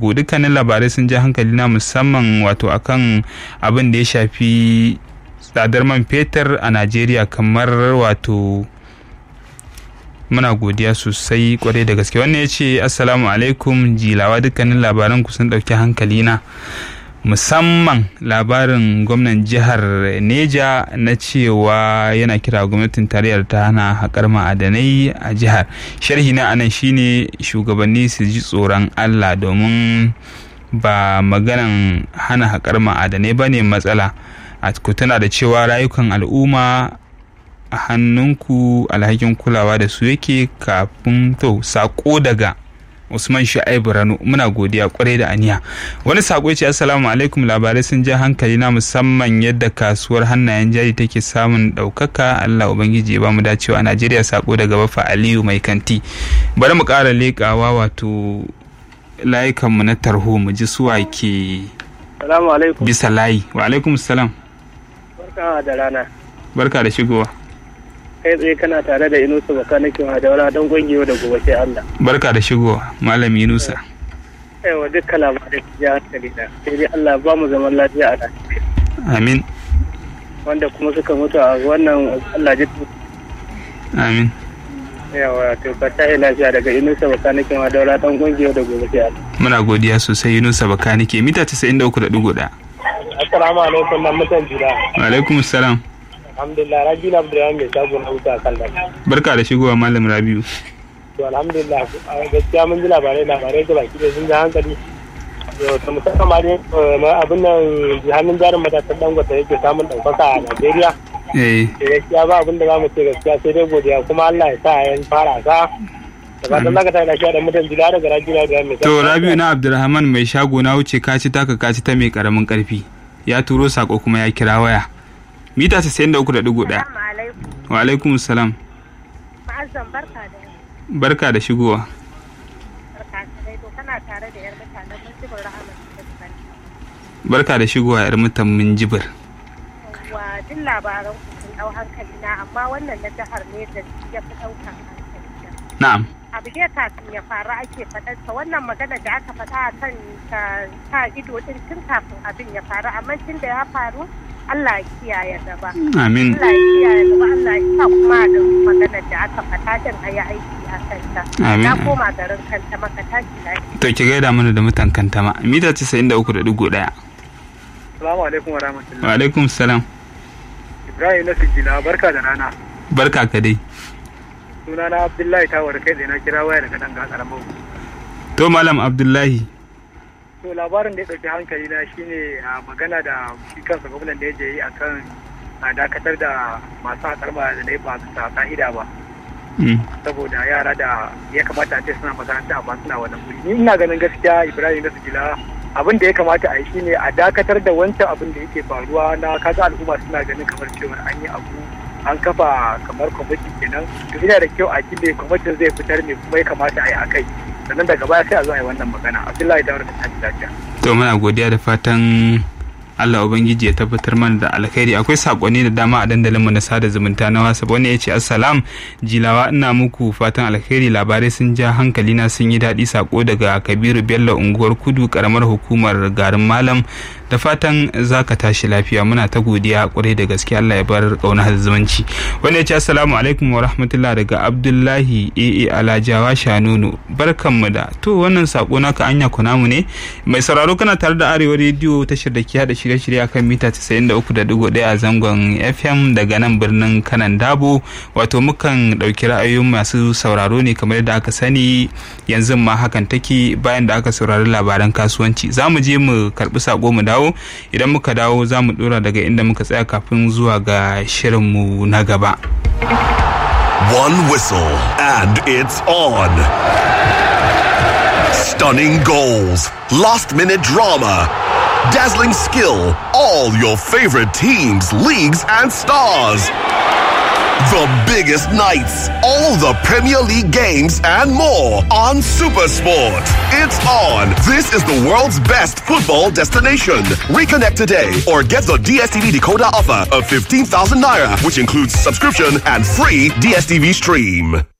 ku dukkanin labarai sun ja hankali na musamman wato akan abin da ya shafi tsadar man fetur a najeriya kamar wato muna godiya sosai kwarai da gaske wannan ya ce assalamu alaikum jilawa dukkanin labaran ku sun ɗauki hankali na musamman labarin gwamnan jihar neja na cewa yana kira gwamnatin tarayyar ta hana haƙar ma'adanai a jihar sharhi na anan shine shugabanni su ji tsoron allah domin ba maganan hana haƙar ma'adanai ba ne matsala a tana da cewa rayukan al'umma a hannunku alhakin kulawa da su yake kafin to sako daga usman shu'aibu rano muna godiya kwarai da aniya wani sako ce assalamu alaikum labarai sun ja hankali na musamman yadda kasuwar hannayen jari take samun ɗaukaka allah ubangiji ya bamu dacewa a najeriya sako daga bafa aliyu mai kanti bari mu ƙara leƙawa wato layukanmu na tarho mu ji suwa ke Salamu alaikum. bisa layi wa alaikum salam Barka da rana. barka da shigowa Kai tsaye kana tare da Inusa Bakanikin Hadaura don gwangewa da gobe sai Allah. barka da shigowa malam yunusa Aiwa dukkan labarai su ji hankali na. Sai dai Allah ba mu zaman lafiya a Najeriya. amin Wanda kuma suka mutu a wannan Allah ji amin yawa to ka tashi lafiya daga Inusa Bakanikin Hadaura don gwangewa da gobe sai Allah. muna godiya sosai yunusa bakanike mita 93.1 Assalamu alaikum nan mutan jira. wa alaikum salam Alhamdulillah Rabi Abdulrahman mai shago na wuta kan da. barka da shigowa malam rabiu To alhamdulillah gaskiya mun ji labarai labarai da baki da sun ji hankali. Yau ta musamman ma dai abin nan hannun jarin matasan dangote yake samun ɗaukaka a Najeriya. eh da gaskiya ba abin da za mu ce gaskiya sai dai godiya kuma Allah ya sa yan fara sa da fatan zaka tayi lafiya da mutan jila daga rajina da mai to rabiu na abdulrahman mai shago na wuce kaci taka kaci ta mai karamin karfi ya turo sako kuma ya kira waya mita 93.1 alaikum. wa alaikum salam Ma'azzam barka da barka da shigowa barka da dai to kana tare da yar mutanen mun jibin rahama da kan. barka da shigowa yar mutan min jibir Wa duk labaran ku sun dau hankali na amma wannan na jihar ne da ya fi ɗaukar hankali na. na'am Abu dai kafin ya faru ake faɗarsa wannan magana da aka faɗa a kan ta sa ido din tun kafin abin ya faru amma tun da ya faru Allah ya kiyaye gaba. amin Allah ya kiyaye gaba Allah ya sa kuma da maganar da aka faɗa din a yi aiki a kanta. Amin. Na koma garin kanta maka tashi lafiya. to ki gaida mana da mutan kantama mita 93.1 Assalamu alaikum wa rahmatullahi. wa alaikum salam Ibrahim na Sijila barka da rana. barka ka dai Sunana Abdullahi Tawar kai da na kira waya daga dan gasar Mau. to malam abdullahi To labarin da ya ɗauki hankali na shine a magana da shi kansa gwamnan da ya je yi akan a dakatar da masu haƙar da ba bisa ka'ida ba. Mm. saboda yara da ya kamata a ce suna makaranta amma suna wannan guri ni ina ganin gaskiya ibrahim na sigila abin da ya kamata a yi shine a dakatar da wancan abin da yake faruwa na kaga al'umma suna ganin kamar cewa an yi abu an kafa kamar kwamiti kenan to yana da kyau a kille kwamitin zai fitar ne kuma ya kamata a yi a kai sannan daga baya sai a zo a yi wannan magana abdullahi da wani ta lafiya to muna godiya da fatan Allah Ubangiji ya tabbatar mana da alkhairi akwai sakonni da dama a dandalinmu na sada zumunta na wasa wani ya ce assalam jilawa ina muku fatan alkhairi labarai sun ja hankali na sun yi daɗi sako daga kabiru bello unguwar kudu karamar hukumar garin malam da fatan za ka tashi lafiya muna ta godiya kwarai da gaske Allah ya bar kauna zumunci wani ya ce assalamu alaikum wa rahmatullah daga abdullahi aa alajawa shanunu barkanmu da to wannan sako naka anya kunamu ne mai sauraro kana tare da arewa rediyo tashar da ke hada shirye-shirye akan mita 93.1 a zangon fm daga nan birnin kanan dabo wato mukan dauki ra'ayoyin masu sauraro ne kamar yadda aka sani yanzu ma hakan take bayan da aka saurari labaran kasuwanci za mu je mu karbi sako mu dawo idan muka dawo za mu dora daga inda muka tsaya kafin zuwa ga shirinmu na gaba One whistle and it's on. Stunning goals, last minute drama, dazzling skill, all your favorite teams, leagues, and stars. The biggest nights, all the Premier League games, and more on Supersport. It's on. This is the world's best football destination. Reconnect today or get the DSTV decoder offer of 15,000 naira, which includes subscription and free DSTV stream.